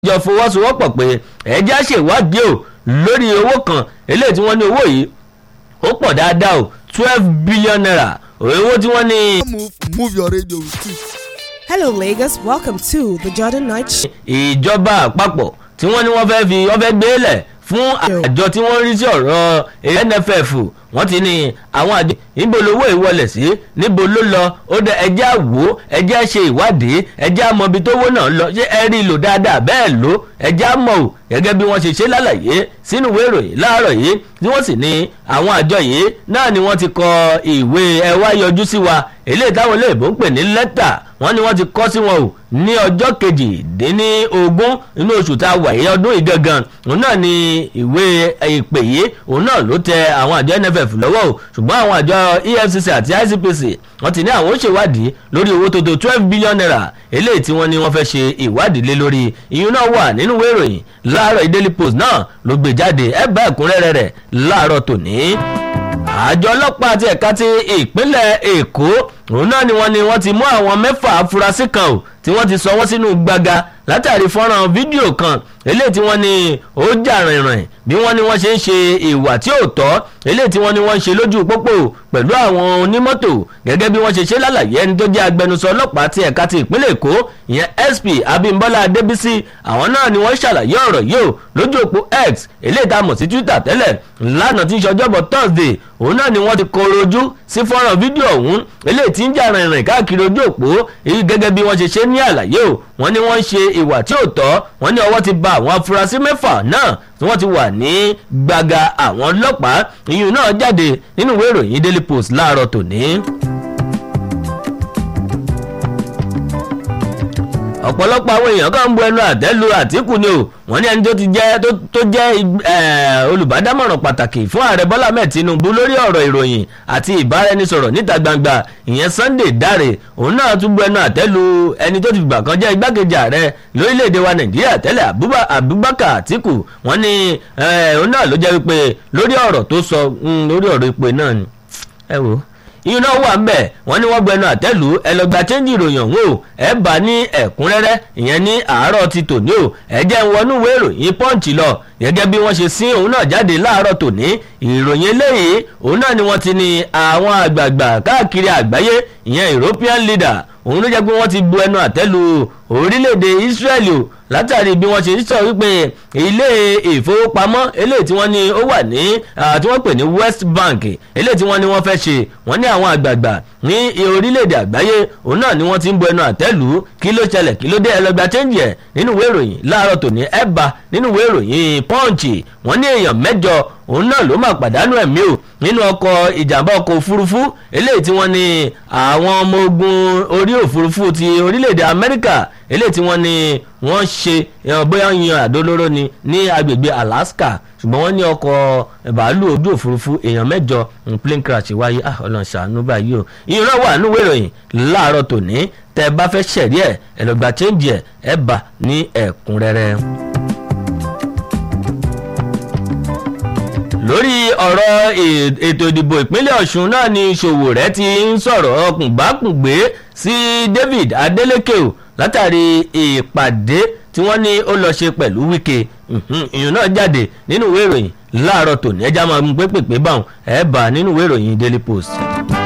jọ fọwọ́sowọ́pọ̀ pé ẹjẹ́ ṣèwádìí o lórí owó kan eléyìí tí wọ́n ní owó yìí ó pọ̀ dáadáa o twelve billion naira owó tí wọ́n ní. move move your radio with it. Hello, Lagos. Welcome to the Jordan Night Show. ìjọba àpapọ̀ tí wọ́n ní wọ́n fẹ́ fi wọ́n fẹ́ gbélẹ̀ fún àjọ tí wọ́n rí sí ọ̀rọ̀ NFF wọ́n ti ní àwọn àjọ níbo lówó ìwọlẹ̀ sí níbo ló lọ ó dẹ ẹjẹ́ àwò ẹjẹ́ ṣe ìwádìí ẹjẹ́ àmọ́ ibi tówó náà lọ ṣé ẹ rí i lò dáadáa bẹ́ẹ̀ ló ẹjẹ́ àmọ́ ò gẹ́gẹ́ bí wọ́n ṣe ṣe lálàyé sínú ìwé ìròyìn láàárọ̀ yìí tí wọ́n sì ní àwọn àjọ yìí náà ni wọ́n ti kọ ìwé ẹ wá yọjú sí wa eléyìí táwọn olóyìnbó ń pè ní lẹ́tà wọ́n ní wọ́n ti kọ sí wọn o ní ọjọ́ kejìdínlógún inú oṣù tá a wà yìí ọdún yìí gangan òun náà ni ìwé ìpè yìí òun náà ló tẹ àwọn àjọ NFF lọ́wọ́ o ṣùgbọ́n àwọn àjọ EFCC àti ICPC wọ́n ti ní àwọn ó ṣèwádìí lórí owó tó tó twelve billion naira eléyìí tí wọ́n ní wọ́n fẹ́ ṣe ìwádìí lé lórí ìyún náà wà nínú ìwé ìròyìn láàárọ̀ Daily Post náà ló gbé jáde ẹ bá ẹ̀kúnrẹ́rẹ́ rẹ̀ láàárọ̀ tòní àjọ ọlọ́pàá àti ẹ̀ka ti ìpínlẹ̀ Èkó òun náà ni wọ́n ní wọ́n ti mú àwọn mẹ́fà afurasí kan o tí wọ́n ti sọ wọ́n sínú gbàgà látàrí fọ́nrán fídíò kan eléyìí tí wọ́n ní ó jà rìnrìn bí wọ́n ní wọ́n ṣe ń ṣe ìwà tí ò tọ́ eléyìí tí wọ́n ní wọ́n ń ṣe lójú pópó pẹ̀lú àwọn onímọ́tò gẹ́gẹ́ bí wọ́n ṣe ṣe lálàyé ẹni tó jẹ́ agbẹnusọ ọlọ́pàá ti ẹ̀ka ti ìpínlẹ̀ Èkó ìyẹn SP Abímbọ́lá Adébísí àwọn náà ni wọ́n ṣàlàyé ọ̀rọ̀ yìí o lójú òpó X eléyìí tá a mọ̀ sí Twitter tẹ́lẹ̀ lánàá tí ń ṣọjọ́bọ̀ Thursday òun náà ni wọ́n ti kọrọ ojú sí fọ́nrán fídíò ọ̀hún eléyìí tí ń jà rìnrìn káàkiri ojú òpó èyí gẹ́gẹ́ bí wọ́n ṣe ṣe ní àlàyé o wọ́n ní wọ́n ń ṣe ìwà tí ò tọ́ wọ́n ní ọwọ́ ti ba àwọn afurasí mẹ́fà náà tí wọ́n ti wà ní gbàgà àwọn ọlọ́pàá ìyún náà jáde nínú ìwé ìròyìn Daily Post láàárọ̀ tòní. ọ̀pọ̀lọpọ̀ àwọn èèyàn kan ń bu ẹnu àtẹ́ lu Àtíkù ni o wọ́n ní ẹni tó ti jẹ́ tó jẹ́ olùbádámọ̀ràn pàtàkì fún ààrẹ Bọ́lá Ahmed Tinubu lórí ọ̀rọ̀ ìròyìn àti ìbáraẹnisọ̀rọ̀ níta gbangba ìyẹn Sunday Dare òun náà tún bu ẹnu àtẹ́ lu ẹni tó ti fìgbà kan jẹ́ igbákejì ààrẹ lórílẹ̀‐èdè wa Nàìjíríà tẹ́lẹ̀ Abubakar Àtíkù wọ́n ní òun náà ló jẹ́ wípé lórí ọ̀rọ̀ tó sọ lórí ọ̀rọ̀ ipò náà ni ẹ wò ó iná wà ń bẹ̀ wọ́n ní wọ́n gbẹnu àtẹ́lù ẹlọgbà chẹ́ńjì ìròyìn ọ̀hún o ẹ bá ní ẹ̀kúnrẹ́rẹ́ ìyẹn ní àárọ̀ ti tòní o ẹ jẹ́ ń wọnú ìwé ìròyìn pọ́ǹchì lọ gẹ́gẹ́ bí wọ́n ṣe sín òun náà jáde láàárọ̀ tòní ìròyìn eléyìí òun náà ni wọ́n ti ní àwọn àgbààgbà káàkiri àgbáyé ìyẹn European leader òun ló jẹ́ pé wọ́n ti bu ẹnu àtẹ́lù orílẹ̀-èdè Israeli o látàrí bí wọ́n ṣe sọ wípé ilé ìfowópamọ́ eléyìí tí wọ́n ní ó wà ní tí wọ́n pè ní West Bank eléyìí tí wọ́n ní wọ́n fẹ́ ṣe wọ́n ní àwọn àgbààgbà ní orílẹ̀-èdè àgbáyé òun náà ni wọ́n ti ń bu ẹnu àtẹ́lù kí ló ṣẹlẹ̀ kí ló dé ẹlẹgbà chẹ́ǹjì ẹ̀ nínú ìwé ìròyìn láàárọ̀ tòní ẹ̀bà nínú ìwé ìròyìn Punch wọ́n ní èèyàn mẹ́jọ òun náà ló máa pàdánù ẹ̀mí o nínú ọkọ̀ ìjàmbá ọkọ̀ òfurufú eléyìí tí wọ́n ní àwọn ọmọ ogun orí òfurufú ti orílẹ̀-èdè Amẹ́ríkà eléyìí tí wọ́n ní wọ́n ṣe bóyá yan àdólóró ni ní agbègbè Alaska ṣùgbọ́n wọ́n ní ọkọ̀ bàálù ojú òfurufú èèyàn mẹ́jọ plane crash wáyé ọlọ́run ṣàánú báyìí o ìran wà nínú ìròyìn láàárọ̀ tòní tẹ́ ẹ bá fẹ́ ṣẹ̀rí ẹ̀ ẹ̀ lọ́gbà chẹ́ǹjì ẹ̀ ẹ̀ bà ní ẹ̀kúnrẹ́rẹ́. lórí ọ̀rọ̀ ètò ìdìbò ìpínlẹ̀ Ọ̀ṣun náà ni Sowore ti ń sọ̀rọ̀ ọkùnbákùngbé sí David Adeleke o látàrí ìpàdé tí wọ́n ní ó lọ ṣe pẹ̀lú Wike ìyún náà jáde nínú ìwé ìròyìn láàárọ̀ tòní ẹja máa ń pépèpé báwọn ẹ̀ bá nínú ìwé ìròyìn Daily Post.